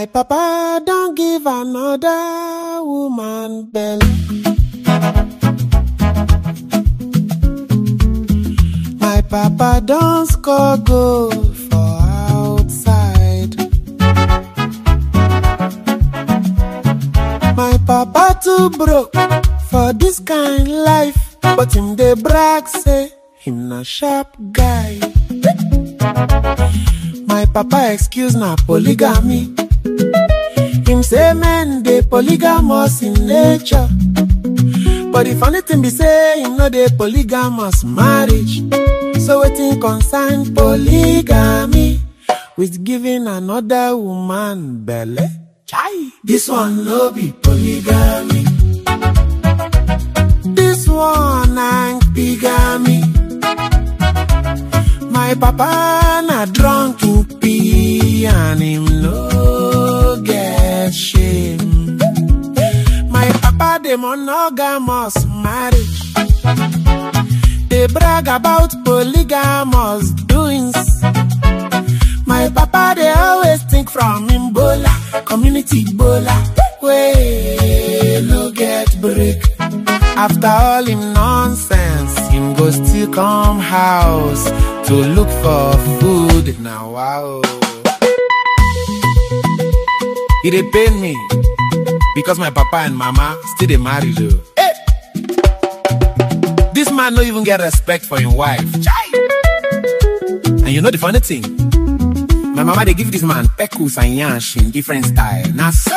papa don't give another woman belly. My papa don't score goal for outside. My papa too broke for this kind life, but him dey brag say him na sharp guy. My papa excuse na polygamy. Him say men dey polygamous in nature. But the funny thing be say him no dey polygamous marriage. So wetin concern polygamy with giving another woman belle? Chai, this one no be polygamy. This one na bigamy. My papa na drunk in pee and him no get shame. My papa dey monogamous marriage. They brag about polygamous doings. My papa they always think from him bola, community bola, way no get break. After all him nonsense, him go still come house to look for food. Now wow, it dey pain me because my papa and mama still dey marry though. Hey! This man no even get respect for him wife. Chai! And you know the funny thing? My mama they give this man peckles and yansh in different style. Now so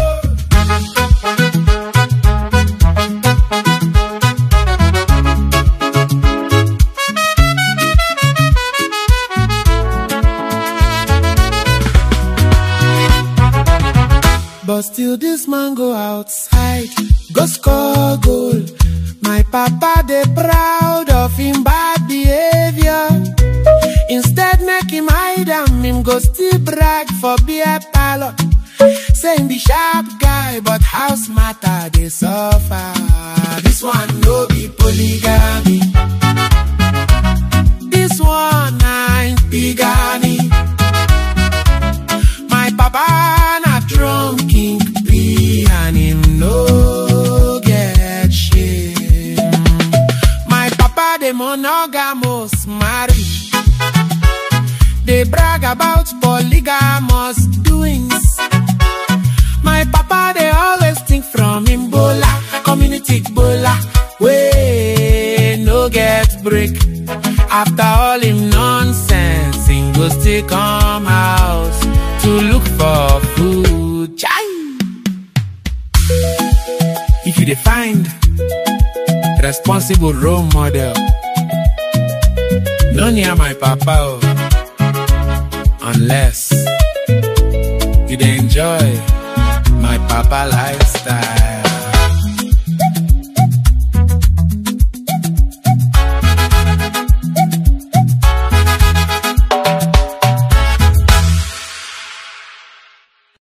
But still this man go outside, go score goal. My papa they proud of him bad behavior. Instead make him hide am, him go still brag for beer parlor. Saying the sharp guy, but house matter they suffer. This one no be polygamy. This one ain't bigamy. My papa na drunk king pee and him no get shame. My papa dey monogamous marriage. They brag about polygamous doings. My papa they always think from him bola, community bola, way no get break. After all him nonsense, him go still come house to look for food. Chai! If you dey find responsible role model, no near my papa oh, unless you dey enjoy my papa lifestyle.